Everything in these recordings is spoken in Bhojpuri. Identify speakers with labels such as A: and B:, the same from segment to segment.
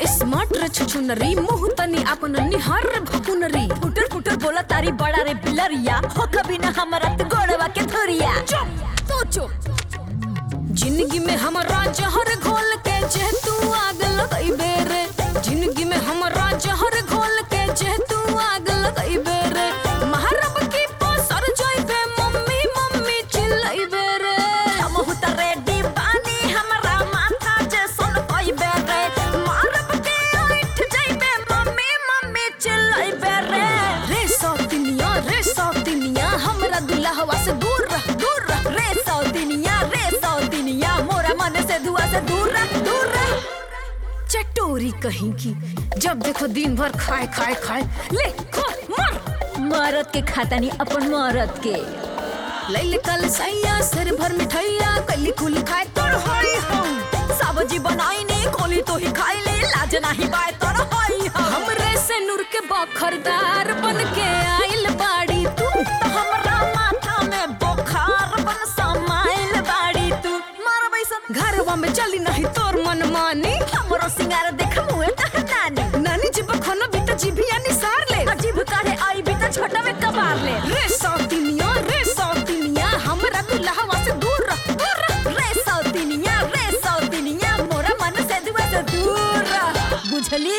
A: स्मार्ट रे छुछुनरी मुंह तनी अपन निहार रे भकुनरी
B: फुटर फुटर बोला तारी बड़ा रे बिलरिया हो कभी ना हमारा तो गोड़वा के धुरिया
A: चुप तो चुप जिंदगी में हमारा जहर घोल के जे तू आग लगइबे रे जिंदगी में हमारा जहर घोल के जे तू आग लगइबे रे महारब की पसर जइबे मम्मी मम्मी चिल्लाइबे रे
B: हम हुता रेडी बानी हमारा माथा जे सुन पाइबे रे मारब के उठ जाइबे मम्मी मम्मी चिल्लाइबे रे
A: रे सौतिनिया रे सौतिनिया हमरा दुल्हवा से दूर रह दूर रह
B: रे सौतिनिया रे सौतिनिया मोरा मन से धुआ से दूर रह दूर रह
A: चटोरी कहीं की जब देखो दिन भर खाए खाए खाए ले खो मर
B: मरद के खाता नहीं अपन मरद के
A: लैल कल सैया सिर भर मिठाइया कली कुली खाए तोड़ होई हम
B: सब्जी बनाई ने खोली तो ही खाई ले लाज नहीं बाय तोर होई हम
A: हमरे से नूर के बखरदार बन के आइल बाड़ी तू
B: तो हमरा माथा में बुखार बन समाइल बाड़ी तू मार बैसन
A: घरवा में चली नहीं तोर मन मानी
B: हमरो सिंगार देख मुए तह नानी
A: नानी जी बखनो भी तो जीभिया निसार ले
B: अजीब काहे आई भी तो छोटा में कबार ले
A: रे सौतिनिया रे सौतिनिया हमरा दुल्हवा से दूर रह दूर रह
B: रे सौतिनिया रे सौतिनिया मोरा मन से दुआ से दूर रह बुझली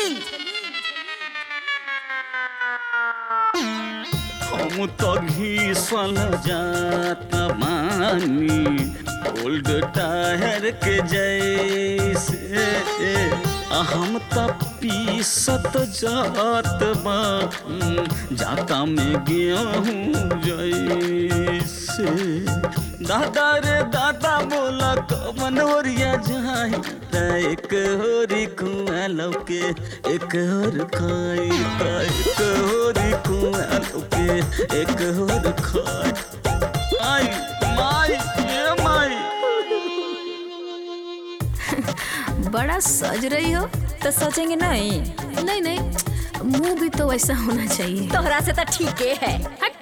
C: हम तो घीसल जात मानी ओल्ड टायर के जैसे आ हम तो पीसत जात बा जाता में गेहूँ जैसे दादा रे दादा बोला कमन ओरिया जाई त एक होरी कुआ लौके एक होर खाई त एक होरी कुआ लौके एक होर खाई आई माई ये माई
A: बड़ा सज रही हो
B: तो सोचेंगे नहीं
A: नहीं नहीं मुंह भी तो वैसा होना चाहिए
B: तोहरा से तो ठीक है हट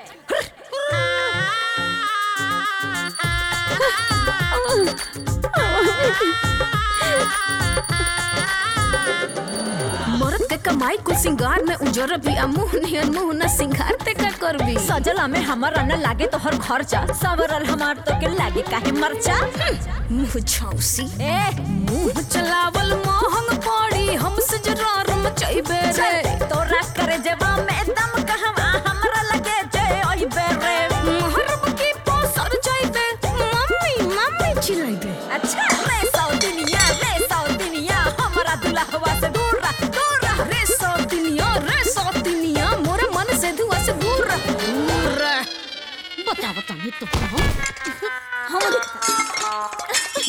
A: मरद के कमाई कुल सिंगार में उजर भी आ मुंह नियन मुंह न सिंगार ते का करबी
B: सजला में हमारा न लागे तो हर खर्चा सवरल हमार तो के लागे काहे मरचा
A: मुंह छौसी
B: ए
A: मुंह चलावल महंग पड़ी हमसे जरा रम चाहिए रे
B: चल तोरा करे जवा में दम कहवा हमरा लगे जे ओई बेरे
A: महरब की पोसर चाहिए मम्मी मम्मी चिल्लाइबे
B: अच्छा रे सौतिनिया रे सौतिनिया हमरा दुल्हवा से दूर रह दूर रह
A: रे सौतिनिया रे सौतिनिया मोरे मन से धुआ से दूर रह दूर रह बता बता ये तो हम